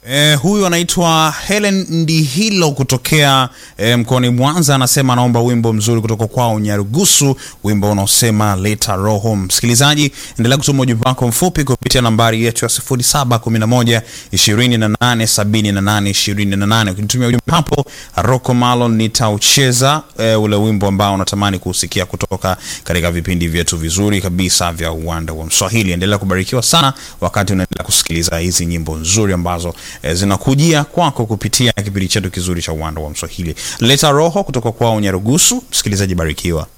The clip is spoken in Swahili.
Eh, huyu anaitwa Helen Ndihilo kutokea eh, mkoani Mwanza, anasema anaomba wimbo mzuri kutoka kwao Nyarugusu, wimbo unaosema leta roho. Msikilizaji, endelea kutuma ujumbe wako mfupi kupitia nambari yetu ya 0711 2878 28. Ukinitumia ujumbe hapo, Rocco Malon nitaucheza eh, ule wimbo ambao unatamani kusikia kutoka katika vipindi vyetu vizuri kabisa vya uwanda wa Mswahili. Endelea kubarikiwa sana wakati unaendelea kusikiliza hizi nyimbo nzuri ambazo eh, zinakujia kwako kupitia kipindi chetu kizuri cha uwanda wa Mswahili. Leta roho kutoka kwao Nyarugusu. Msikilizaji, barikiwa.